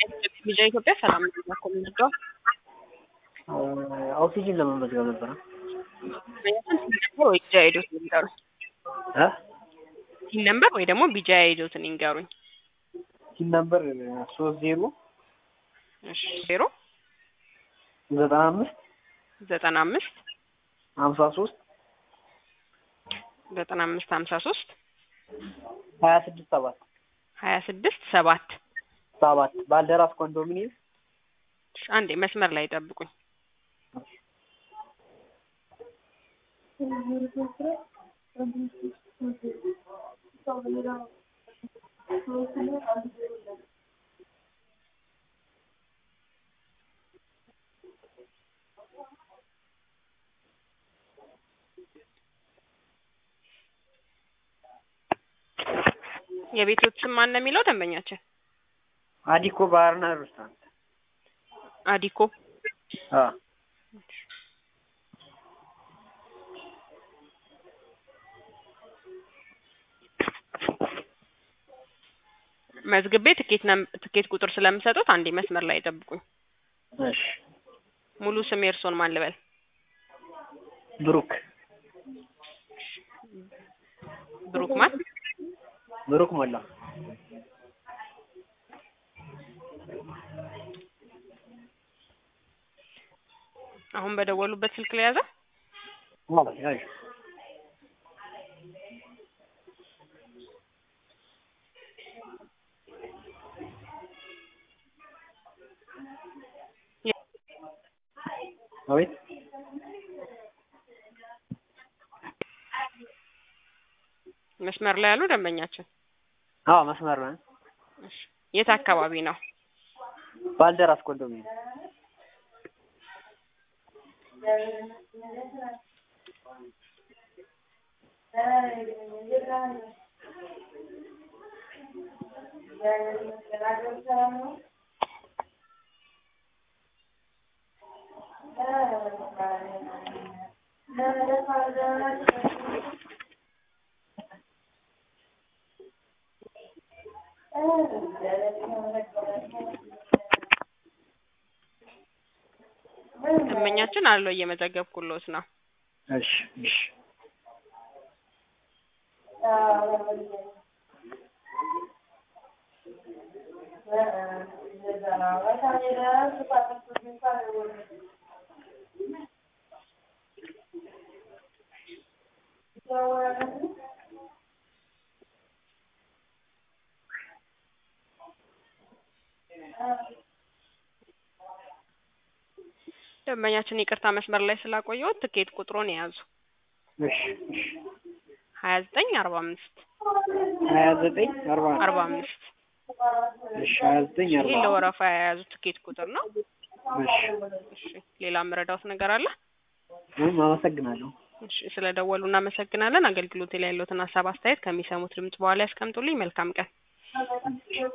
ቪዛ ኢትዮጵያ ሰላም ነው እኮ የምንወደው ኦክሲጅን ለመመዝገብ ነበረ። ነበር ወይ ቢጃ አይዶትን ይንገሩኝ። እ ሲን ነምበር ወይ ደግሞ ቢጃ አይዶትን ይንገሩኝ። ሲም ነምበር ሶስት ዜሮ እሺ ዜሮ ዘጠና አምስት ዘጠና አምስት ሀምሳ ሶስት ዘጠና አምስት ሀምሳ ሶስት ሀያ ስድስት ሰባት ሀያ ስድስት ሰባት ሰባት ባልደራስ ኮንዶሚኒየም እሺ፣ አንዴ መስመር ላይ ጠብቁኝ። የቤቶች ስም ማን ነው የሚለው ደንበኛችን? አዲኮ ባርና ሬስቶራንት አዲኮ አ መዝግቤ ትኬት ነም- ትኬት ቁጥር ስለምሰጡት አንዴ መስመር ላይ ጠብቁኝ። እሺ ሙሉ ስም የእርሶን ማን ልበል? ብሩክ ብሩክ ማን? ብሩክ ሞላ አሁን በደወሉበት ስልክ ላይ ያዘ። አዎ ያዥ አቤት መስመር ላይ ያሉ ደንበኛችን አዎ መስመር ነው እሺ፣ የት አካባቢ ነው? ባልደራስ ኮንዶሚኒየም ደንበኛችን አለው እየመዘገብኩሎት ነው። እሺ እሺ ደንበኛችን ይቅርታ መስመር ላይ ስላቆየሁት ትኬት ቁጥሩን የያዙ እሺ እሺ ሀያ ዘጠኝ አርባ አምስት ሀያ ዘጠኝ አርባ አርባ አምስት እሺ ሀያ ዘጠኝ ይህ አርባ ለወረፋ የያዙ ትኬት ቁጥር ነው። እሺ እሺ ሌላ የምረዳውት ነገር አለ? ምንም አመሰግናለሁ እሺ ስለ ደወሉ እናመሰግናለን። አገልግሎት ላይ ያለዎትን ሀሳብ አስተያየት ከሚሰሙት ድምጽ በኋላ ያስቀምጡልኝ። መልካም ቀን።